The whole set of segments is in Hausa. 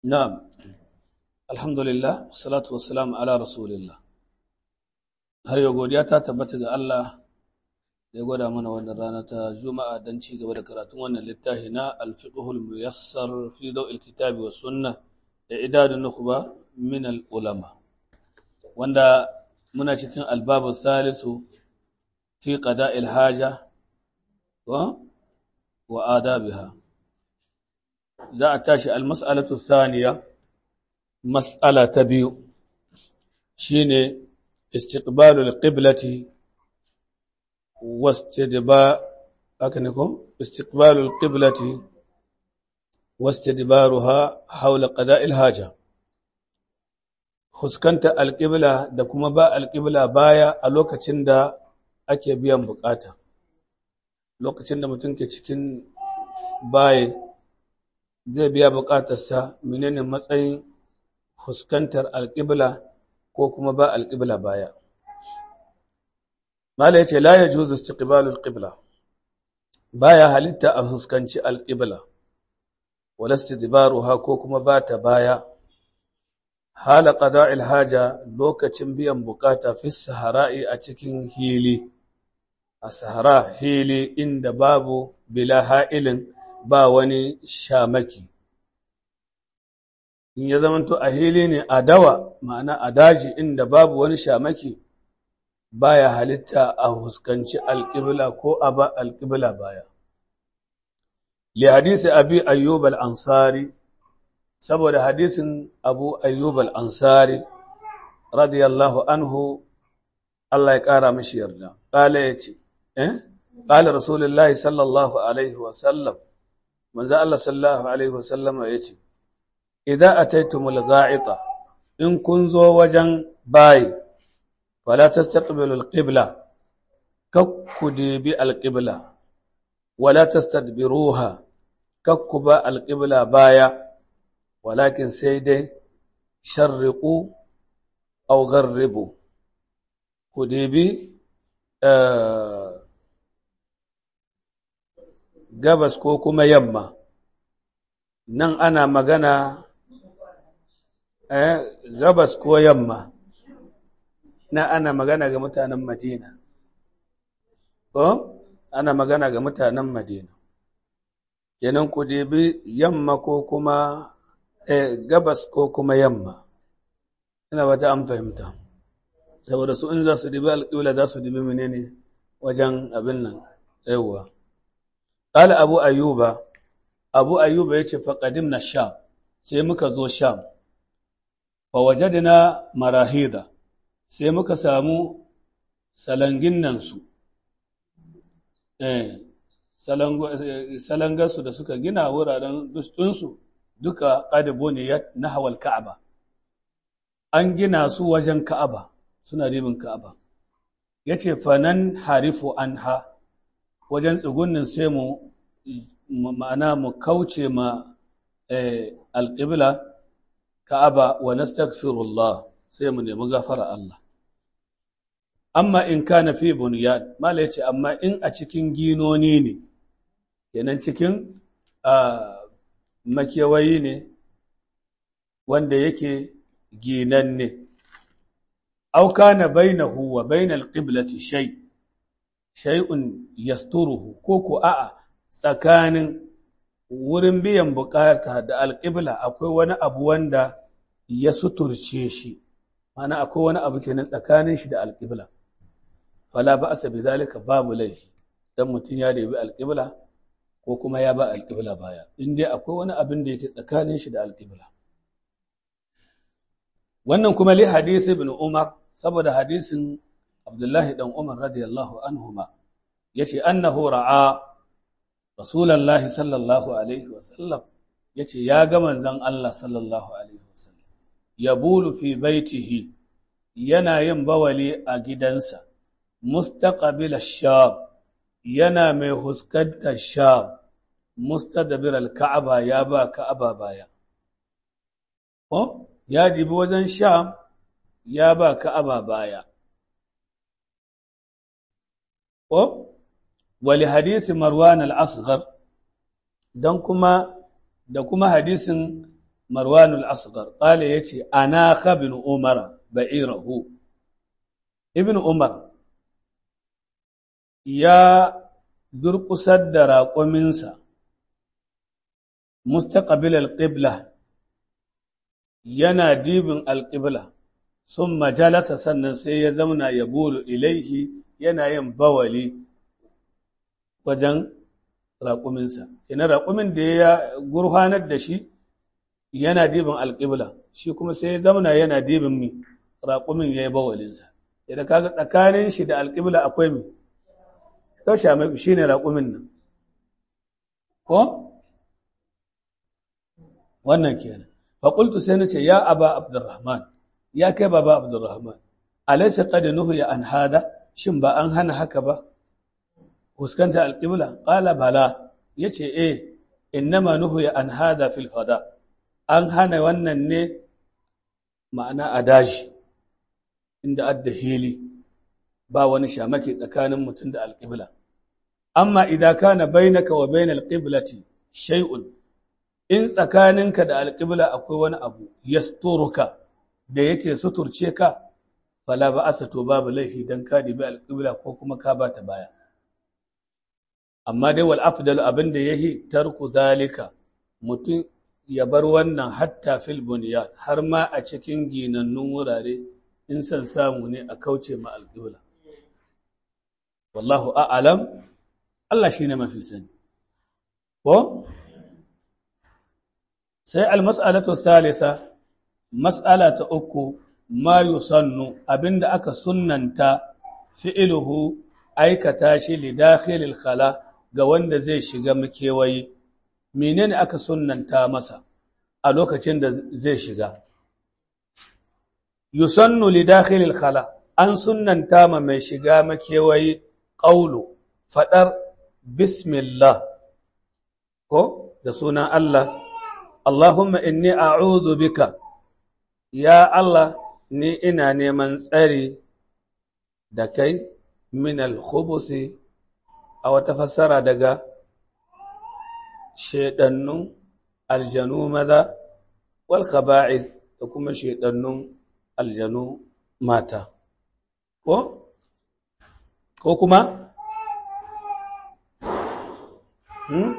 Na'am, alhamdulillah, salatu wassalamu ala rasulillah. Har yau godiya ta tabbata ga Allah da ya gwada mana wannan rana ta Juma'a don ci gaba da karatun wannan littafi na Alfiqhul Muyassar fi Daw'il Kitabi wa Sunna da idadun nukhba min al-ulama. Wanda muna cikin albabu salisu fi qada'il haja wa wa adabiha. Za a tashi al-mas'alatu thaniya mas'ala ta biyu shine istiqbalul qiblati واستدبار أكنكم استقبال القبلة واستدبارها حول قضاء الحاجة huskanta alƙibla da kuma ba alƙibla baya a lokacin da ake biyan bukata lokacin da mutum ke cikin baye zai biya bukatarsa menene matsayin fuskantar alƙibla ko kuma ba alƙibla baya Mala ya ce, La ya juzu istiqbalul qibla baya halitta a fuskanci alƙibla, wala istidbaruha ko kuma ba ta baya, hala qada'il haja lokacin biyan bukata fi sahara'i a cikin hili, a sahara hili inda babu bila ha'ilin ba wani shamaki. In ya zamanto a hili ne a dawa, ma'ana a daji inda babu wani shamaki, baya halitta a huskanci alƙibla ko a ba alƙibla baya. Li hadisi abi ayyub al-ansari saboda hadisin abu ayyub al-ansari radiyallahu anhu Allah ya ƙara mishi yarda ƙala ya ce eh ƙala rasulullahi sallallahu alaihi wa sallam manzo Allah sallallahu alaihi wa sallam ya ce idza ataytumul ga'ita in kun zo wajen bayi فلا تستقبلوا القبلة ككدي القبلة ولا تستدبروها ككبا القبلة بايا ولكن سيدي شرقوا أو غربوا كديبي آه gabas ko kuma yamma nan ana magana eh, gabas ko yamma na ana magana ga mutanen Madina. Ko? Ana magana ga mutanen Madina. Kenan ku debi yamma ko kuma eh, gabas ko kuma yamma. Ina wata an fahimta. Saboda su in za su dibi alƙibla za su dibi menene wajen abin nan. Yawwa. Ƙala Abu Ayyuba, Abu Ayyuba ya ce faƙadim na Sham, sai muka zo Sham. Fa wajadina marahida. sai muka samu salangin nan su, salangarsu da suka gina wuraren dustunsu duka ƙadibo ne na hawal ka'aba. An gina su wajen ka'aba, suna ribin ka'aba. Ya ce, fanan harifu an ha, wajen tsugunnin sai mu ma'ana mu kauce ma alƙibla ka'aba wa nastaghfirullah sai mu nemi gafara Allah. Amma in kana fi bunyan, mala ya ce, amma in a cikin ginoni ne, kenan cikin makewayi ne wanda yake ginan ne. Au kana bainahu wa bainal qiblati shay shay'un yasturuhu ko ko a'a tsakanin wurin biyan bukata da alƙibla akwai wani abu wanda ya suturce shi. mana akwai wani abu kenan tsakanin shi da alƙibla fala ba asa zalika babu laifi dan mutum ya debi alƙibla ko kuma ya ba alƙibla baya in dai akwai wani abin da yake tsakanin shi da alƙibla wannan kuma li hadisi ibn umar saboda hadisin abdullahi dan umar radiyallahu anhuma yace annahu ra'a rasulullahi sallallahu alaihi wasallam yace ya ga manzon Allah sallallahu alaihi wasallam yabulu fi baitihi yana yin bawali a gidansa mustaqbil ash-sham yana mai huskantar sham mustadbir al-ka'aba ya ba ka'aba baya ko ya dibi wajen sham ya ba ka'aba baya ko wali hadisi marwan al-asghar dan kuma da kuma hadisin marwan al-asghar qala yace ana khabin umar ba'irahu ibn umar ya durƙusar da raƙuminsa mustaqbil al-qibla yana dibin al-qibla sun majalasa sannan sai ya zauna ya bulu ilaihi yana yin bawali wajen raƙuminsa. Ina raƙumin da ya gurfanar da shi yana dibin alƙibla, shi kuma sai ya zauna yana dibin mi raƙumin ya yi bawalinsa. Idan kaga tsakanin shi da alƙibla akwai mi, kaushe mai shi ne raƙumin nan. Ko? Wannan kenan. Faƙultu sai na ce, Ya Aba Abdurrahman, ya kai baba Abdurrahman, alaisa qad nuhiya an hada shin ba an hana haka ba fuskanta alqibla qala bala yace eh innama nuhiya an hada fil fada an hana wannan ne ma'ana adashi inda adda hili ba wani shamaki tsakanin mutum da alqibla amma idan kana bainaka wa bainal qiblati shay'un in tsakaninka da alqibla akwai wani abu yasturuka da yake suturce ka fala ba asa to babu laifi dan ka dibi alƙibla ko kuma ka bata baya amma dai wal afdal abin da yahi tarku zalika mutum ya bar wannan hatta fil bunyan har ma a cikin ginannun wurare in san samu ne a kauce ma alƙibla wallahu a'lam Allah shine mafi sani ko sai al-mas'alatu thalitha Mas'ala ta uku, ma yusannu abinda aka sunnanta fi'iluhu aikata shi lidakhilil khala ga wanda zai shiga makewayi, menene aka sunnanta masa a lokacin da zai shiga? Yusannu lidakhilil khala an sunnanta ma mai shiga makewayi ƙaulu, faɗar Bismillah, ko da sunan Allah, Allahumma inni a'udhu bika. Ya Allah, ni ina neman tsari da kai min al-khubusi a wata fassara daga shaidannun aljanu maza wal khaba'ith da kuma shaidannun aljanu mata. Ko? Ko kuma? Hmm?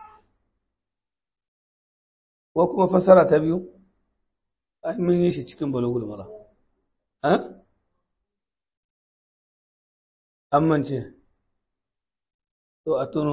Ko kuma fassara ta biyu? ai mun yi shi cikin balogul mara an mance to a tuno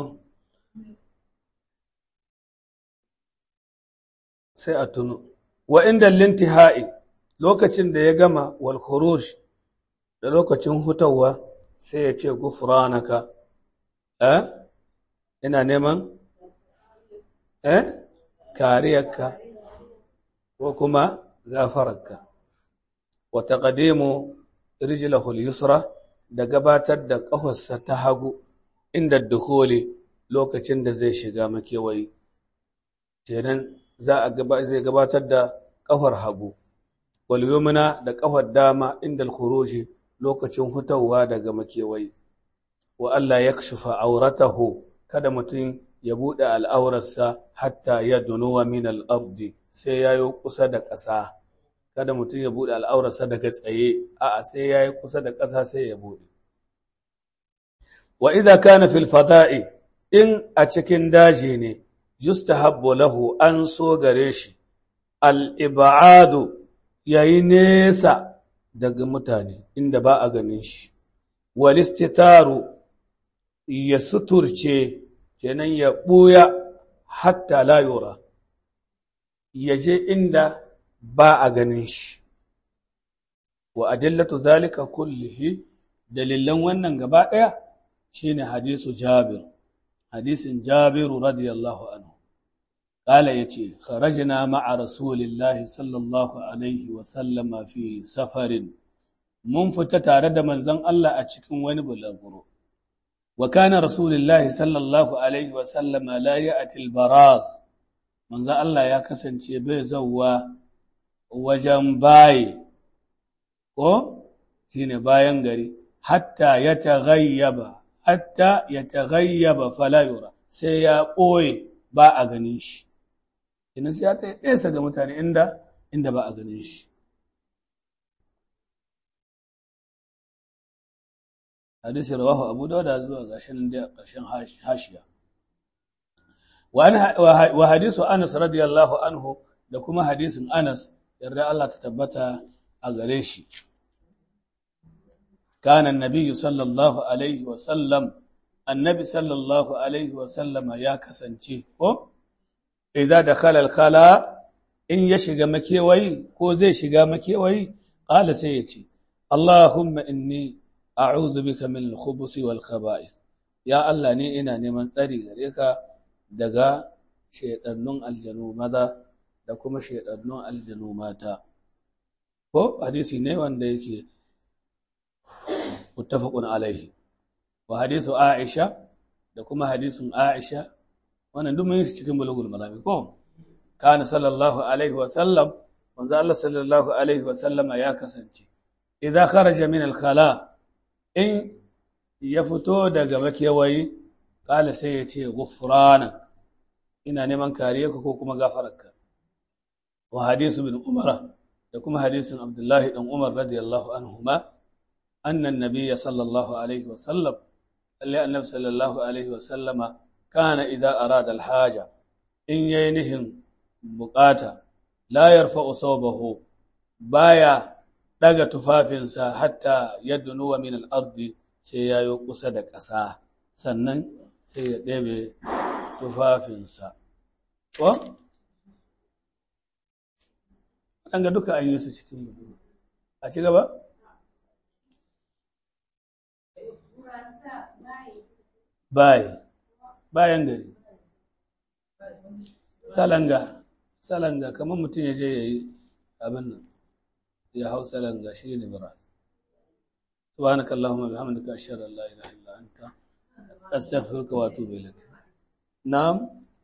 sai a tuno wa inda lintihai lokacin da ya gama wal khuruj da lokacin hutawa sai ya ce gufranaka eh ina neman eh kariyarka ko kuma gafararka wa taqdimu rijlahu al-yusra da gabatar da ƙafarsa ta hagu inda dukhuli lokacin da zai shiga makewayi kenan za a zai gabatar da ƙafar hagu wal yumna da ƙafar dama inda al-khuruji lokacin hutawa daga makewayi wa Allah yakshifa auratahu kada mutum ya buɗe al'aurarsa hatta ya dunuwa min al'abdi sai ya yi kusa da ƙasa, kada mutum ya buɗe al'aurarsa daga tsaye, a'a sai ya yi kusa da ƙasa sai ya buɗe. Wa idha kana fil fada'i in a cikin daji ne, justa habbo lahu an so gare shi, al'iba'adu ya yi nesa daga mutane inda ba a ganin shi, walistitaru ya suturce kenan ya ɓuya hatta layura ya je inda ba a ganin shi wa adillatu zalika kullihi dalilan wannan gaba ɗaya shine hadisu jabir hadisin jabiru radiyallahu anhu قال يتي خرجنا مع رسول الله صلى الله عليه وسلم في سفر mun fita tare da manzon Allah a cikin wani bulaguro وكان رسول الله صلى الله عليه وسلم لا يأتي البراز manzo Allah ya kasance bai zauwa wajen baye ko shine bayan gari hatta ya taghayyaba hatta ya taghayyaba fala yura sai ya ɓoye ba a ganin shi ina sai ya ta nesa ga mutane inda inda ba a ganin shi hadisi rawahu abu dawuda zuwa gashin da ƙarshen hashiya wa hadisu anas radiyallahu anhu da kuma hadisin anas yarda Allah ta tabbata a gare shi kana annabi sallallahu alaihi wa sallam annabi sallallahu alaihi wa sallama ya kasance ko idza dakhala al-khala in ya shiga makewayi ko zai shiga makewayi qala sai ya ce Allahumma inni a'udhu bika min al-khubuthi wal khaba'ith ya Allah ne ina neman tsari gare ka daga shedannun aljanu maza da kuma shedannun aljanu mata ko hadisi ne wanda yake muttafaqun alaihi wa hadithu Aisha da kuma hadisin Aisha wannan duk mun yi cikin bulugul marami ko kana sallallahu alaihi wa sallam manzo Allah sallallahu alaihi wa sallama ya kasance idza kharaja min al-khala in ya fito daga makewayi kala sai ya ce ghufrana ina neman kariya ko kuma gafararka wa hadisu bin umara da kuma hadisin abdullahi dan umar radiyallahu anhuma anna an-nabiyya sallallahu alaihi wa sallam alli annabi sallallahu alaihi wa sallama kana idza arada al-haja in yayi nihin bukata la yarfa'u sawbahu baya daga tufafinsa hatta yadnuwa min al-ardi sai yayo kusa da ƙasa sannan sai ya ɗebe tufafinsa ko an ga duka an yi su cikin mutum a ci gaba bayi bayan gari salanga salanga kamar mutum ya je ya yi abin nan ya hau salanga shi ne bara سبحانك اللهم وبحمدك أشهد أن لا إله إلا أنت أستغفرك وأتوب إليك نعم